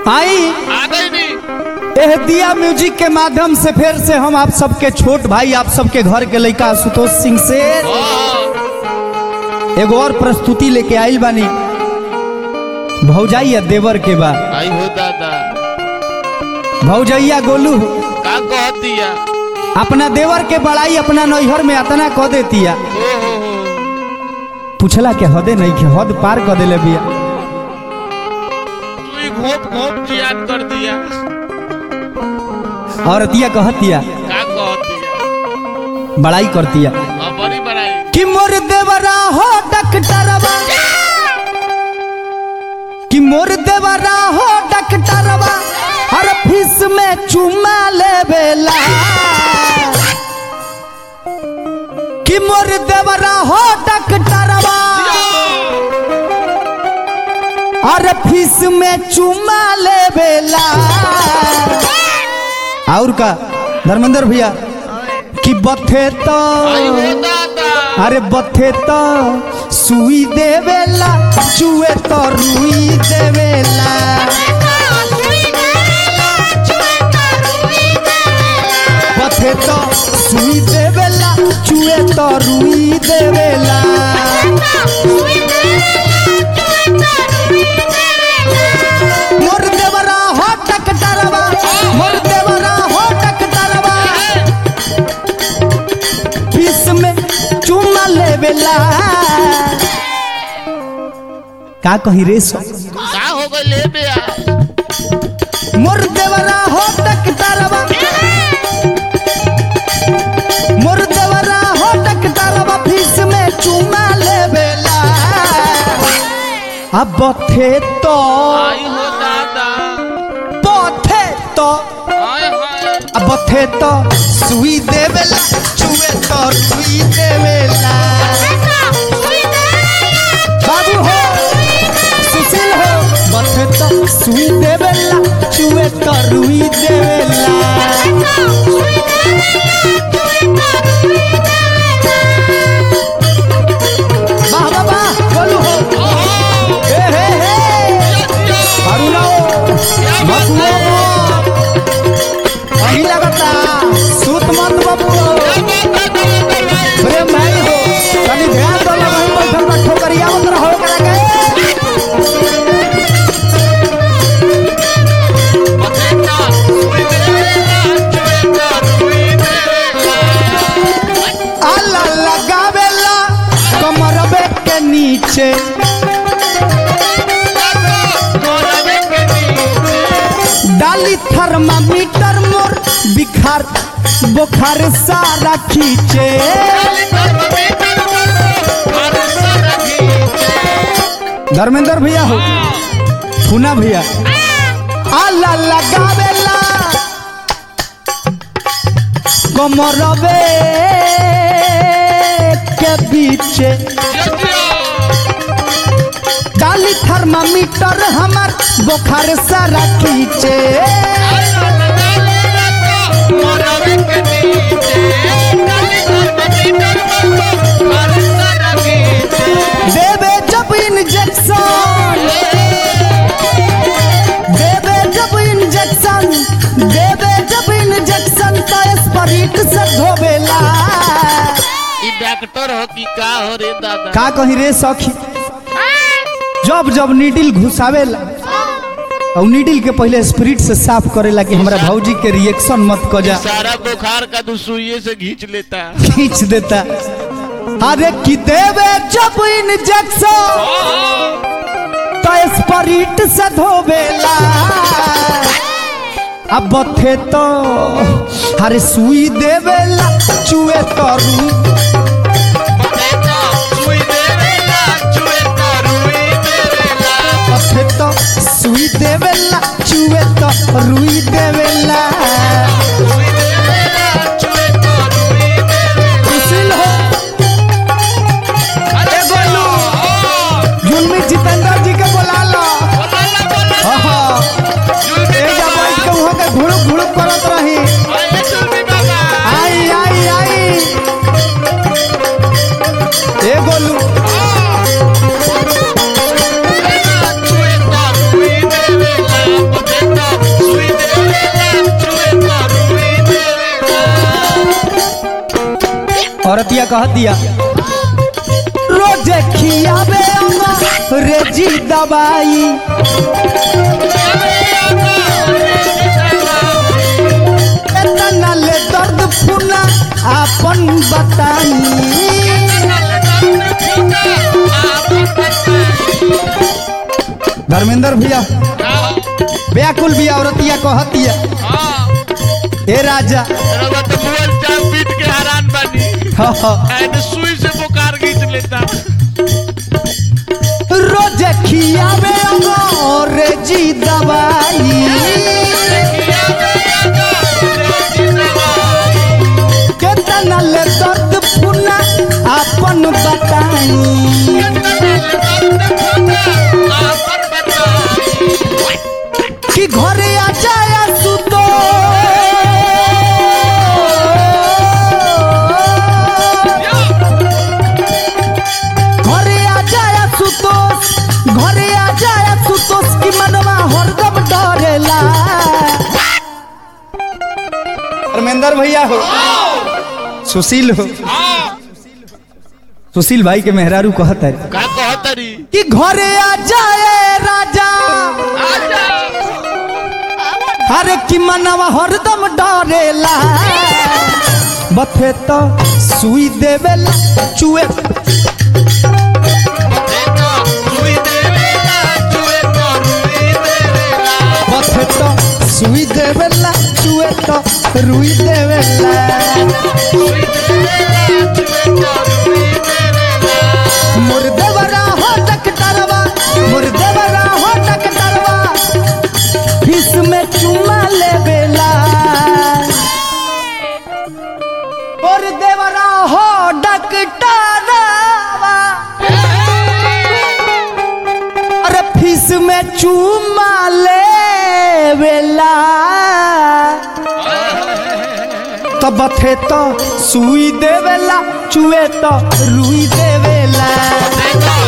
आई आ गई नी एह दिया म्यूजिक के माध्यम से फिर से हम आप सबके छोट भाई आप सबके घर के लड़का आशुतोष सिंह से एगो और प्रस्तुति लेके आइल बानी भौजाइया देवर के बा आई हो दादा भौजैया गोलू का कह दिया अपना देवर के बड़ाई अपना नैहर में अतना कह देतिया ओ हो हो पूछला के हदे नहीं के हद पार कर देले बिया तू ही घोप घोप जियान कर दिया और तिया कहतिया का कह दिया बड़ाई करतिया हाँ बड़ी बड़ाई कि मोर देवरा हो डॉक्टरवा कि मोर देवरा हो डॉक्टरवा हर फीस में चुमा लेवेला कि मोर देवरा हो डॉक्टरवा हर फीस में चुमा लेवेला और का धर्मेंद्र भैया कि बथे तो आई हो दादा अरे बथे तो सुई देवेला चुए तो रुई देवेला बथे तो सुई देवेला चुए तो रुई देवेला मोर देवरा हो टकटरवा मोर देवरा हो टकटरवा बीस में चुमा लेवेला का कही रे सो का हो गई ले बे आ मोर देवरा हो टकटरवा मोर देवरा हो टकटरवा बीस में चुमा लेवेला अब थे तो आई हो दादा पथे तो हाय हाय अब थे तो सुई देवेला चुए तो रुई देवेला बाबू हो सुशील हो बथे तो सुई देवेला चुए तो रुई देवेला वाह वाह वाह बोलू हो हे हे हे अरुणा हो बबुआ हो अही लगता सूत मत बबुआ प्रेम भाई हो तनी ध्यान दो ना वहीं बैठल बा ठोकरिया मत रहो करा के आला लगावेला कमरबे के नीचे डाली थर्मामीटर मोर बिखार बुखार सारा खींचे धर्मेंद्र भैया हो फूना भैया आला लगावेला कमरबे के बीचे डाली थर्मामीटर हमार बुखार सारा खींचे देवे जब इंजेक्शन देवे जब इंजेक्शन देवे जब इंजेक्शन तो स्प्रिट से धोवेला डॉक्टर हो कि का हो रे दादा का कही रे सखी जब जब नीडिल घुसावेला और नीडिल के पहले स्पिरिट से साफ करेला कि हमरा भौजी के रिएक्शन मत क जा सारा बुखार का तू सुइये से घींच लेता खींच देता अरे कि देवे जब इंजेक्शन तो स्पिरिट से धोवेला अब थे तो अरे सुई देवेला चुए तो रू थे तो सुई देवेला चुए तो रुई देवेला सुशील हो अरे गोलू जुलमी जितेंद्र जी के बोला लो हाँ हाँ एजा बैठ के वहाँ के घुड़ुक घुड़ुक करत रही आई आई आई ए गोलू औरतिया कह दिया रोजे खियावे रेजी दवाई एतना ले दर्द फुना आपन बताई धर्मेंद्र भैया व्याकुल भी औरतिया कहतिया ए राजा पीट के हैरान बनी हाँ, हाँ। ऐसे सुई से बुखार खींच लेता रोज खियावे अंग्रेजी दवाई केतना ले दर्द फुना आपन बताई कि घरे आ जाया सुतो घरे आ जाया सुतोष घरे आ जाया सुतोष की मनवा हरदम डरेला धर्मेंद्र भैया हो सुशील हो सुशील भाई के मेहरारू कहता है का कहतरी कि घरे आ जाए राजा अरे कि मनवा हरदम डरेला बथे तो सुई देवेला चुए बथे तो सुई देवेला चुए तो रुई देवेला मुर्देवरा हो डकटरवा मुर्देवरा हो डकटरवा फीस में चुमा लेवेला मुर्देवरा हो डकटरवा अरे फीस में चुमा लेवेला तब थे तो सुई देवेला चुए तो रुई देवेला